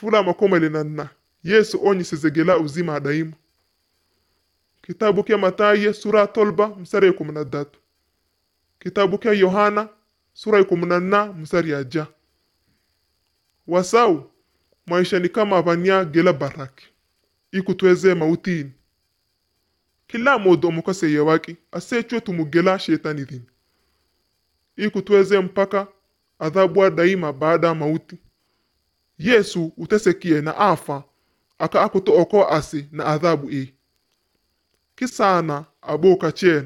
fula makomele na nna yesu onyisezegela uzima adaimu kitabu kya mataye sura tolba msari ya kumi na datu kitabu kya yohana sura ya kumi na nna msari ya ja wasau maisha ni kama vanya gela baraki ikutweze mautini kila modo omukaseye waki asechwe tumugela shetani dhini ikutweze mpaka adhabu daima baada ya mauti yesu utesekie na afa aka akuto oko asi na adhabu i kisana aboka chenu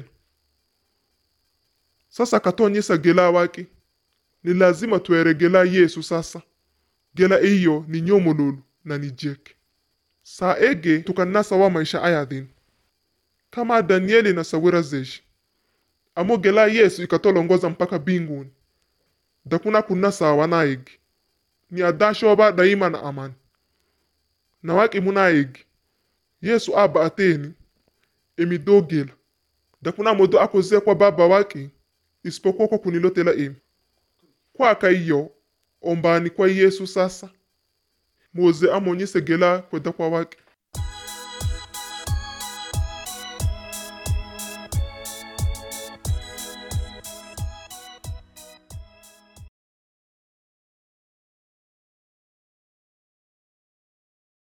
sasa katonyesa gela waki ni lazima tweregela yesu sasa gela iyo ni nyomolulu na ni jeke saa ege tukanasa wa maisha aya dhini kama danieli na sawira zeshi amo gela yesu ikatolongoza mpaka binguni dakuna kunasa wanaigi ni adashoba daima na amani na waki munaigi yesu aba ateni emidogela dakuna modo akoze kwa baba waki isipokuwa kwa kunilotela emi kwaka iyo ombani kwa yesu sasa moze amonyese gela kweda kwa waki